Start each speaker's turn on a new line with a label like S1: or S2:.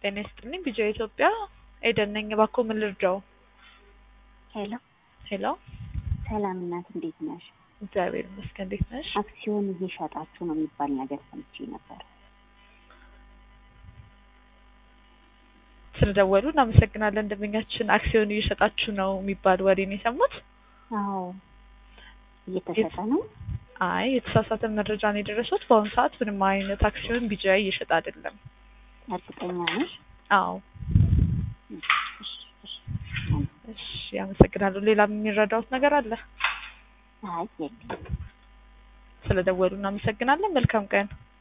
S1: ጤና ይስጥልኝ ቢጂአይ ኢትዮጵያ ኤደን ነኝ። እባክዎ ምን ልርዳው?
S2: ሄሎ
S1: ሄሎ
S2: ሰላም እናት፣ እንዴት ነሽ?
S1: እግዚአብሔር ይመስገን። እንዴት ነሽ?
S2: አክሲዮን እየሸጣችሁ ነው የሚባል ነገር ሰምቼ ነበር።
S1: ስለደወሉ እናመሰግናለን። ደንበኛችን አክሲዮን እየሸጣችሁ ነው የሚባል ወሬ ነው የሰሙት?
S2: አዎ እየተሸጠ ነው።
S1: አይ የተሳሳተ መረጃ ነው የደረሱት። በአሁኑ ሰዓት ምንም አይነት አክሲዮን ቢጂአይ እየሸጠ አይደለም።
S2: እርግጠኛ ነሽ?
S1: አዎ
S2: እሺ፣ እሺ።
S1: እሺ፣ አመሰግናለሁ። ሌላ የሚረዳውት ነገር አለ?
S2: አይ የለም።
S1: ስለደወሉ እናመሰግናለን። መልካም ቀን